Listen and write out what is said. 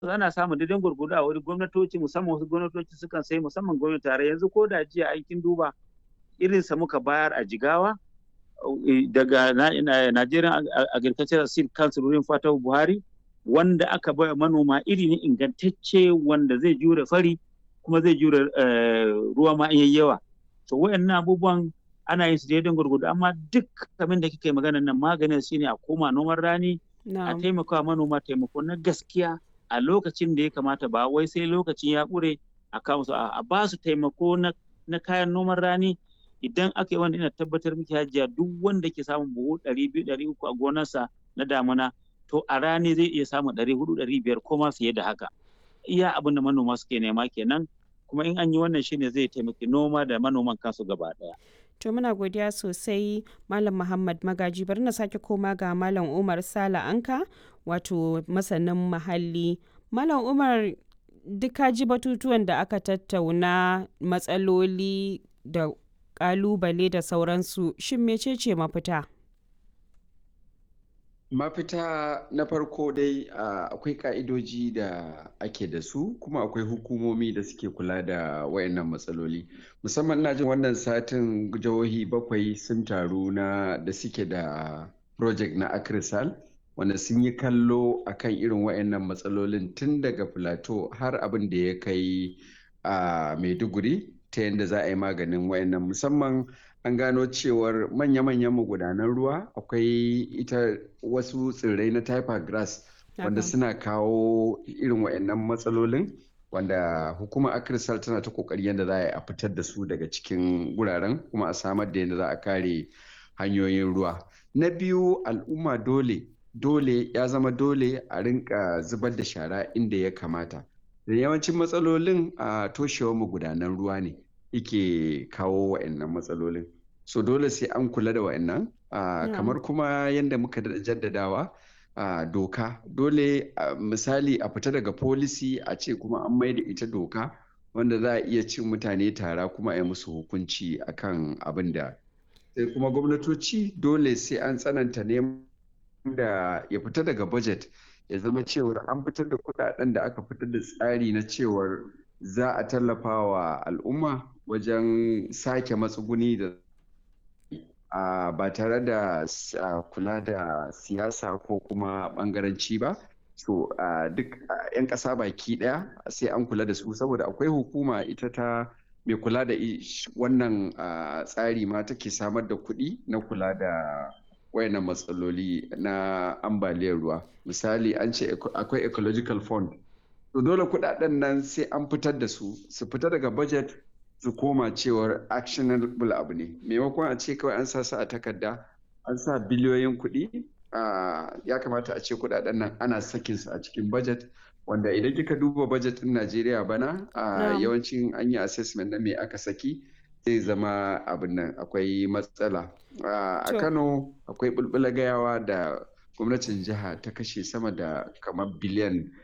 ana samun daidai gurgudu a wani gwamnatoci musamman wasu gwamnatoci sukan sai musamman gwamnati tare yanzu ko da jiya aikin duba irin sa muka bayar a jigawa daga Nigerian Agricultural Seed Council wurin Fatahu Buhari wanda aka bai manoma iri ne ingantacce wanda zai jure fari kuma zai jure ruwa ma in yawa to wayannan abubuwan ana yin su daidai gurgudu amma duk kamin da kike magana nan maganin shine a koma noman rani a taimaka manoma taimako na gaskiya a lokacin da ya kamata ba wai sai lokacin ya ƙure a kawo su a ba su taimako na kayan noman rani idan aka yi wanda ina tabbatar miki hajiya duk wanda ke samun buhu ɗari biyu ɗari uku a gonarsa na damuna to a rani zai iya samun ɗari hudu ɗari biyar ko ma fiye da haka iya abin da manoma suke nema kenan kuma in an yi wannan shine zai taimaki noma da manoman kansu gaba ɗaya. To muna godiya sosai Malam Muhammad Magaji bari na sake koma ga Malam Umar Sala Anka wato masanin muhalli. Malam Umar duka ji batutuwan da aka tattauna matsaloli da kalubale da sauransu shin mecece mafita? mafita na farko dai akwai ka'idoji da ake da su kuma akwai hukumomi da suke kula da wayannan matsaloli musamman na jin wannan satin jihohi bakwai sun taru na da suke da project na akrisal wanda sun yi kallo akan irin wayannan matsalolin tun daga plateau har abin da ya kai a maiduguri ta yadda za a yi maganin wayannan musamman an gano cewar manya-manyan magudanan ruwa akwai ita wasu tsirrai na typer grass wanda suna kawo irin wayannan matsalolin wanda hukumar akirsal tana ta kokari yadda za a yi a fitar da su daga cikin wuraren kuma a samar da yadda za a kare hanyoyin ruwa na biyu al'umma dole dole ya zama dole a rinka zubar da shara inda ya kamata da yawancin matsalolin a toshewar magudanan ruwa ne yake kawo wa'annan matsalolin so dole sai an kula da wa'annan uh, kamar kuma yadda muka jaddadawa uh, doka dole uh, misali a fita daga policy a ce kuma an mai da ita doka wanda za a iya cin mutane tara kuma a yi musu hukunci akan abin da sai kuma gwamnatoci dole sai an tsananta neman da ya fita daga budget ya zama cewar an fitar da kudaden da aka fitar da tsari na cewar za a tallafa wa al'umma wajen sake matsuguni da ba tare da kula da siyasa ko kuma bangaranci ba so duk 'yan ƙasa baki ɗaya sai an kula da su saboda akwai hukuma ita ta mai kula da wannan tsari ma take samar da kuɗi na kula da wayannan matsaloli na ambaliyar ruwa misali an ce akwai ecological fund to dole kudaden nan sai an fitar da su su fita daga budget su koma cewar actionable abu ne maimakon a ce kawai an sa su a takarda an sa biliyoyin kuɗi ya kamata a ce kudaden nan ana sakin su a cikin budget wanda idan kika duba budget din Najeriya bana yawancin an yi assessment na me aka saki zai zama abin nan akwai matsala a kano akwai bulbula gayawa da gwamnatin jiha ta kashe sama da kamar biliyan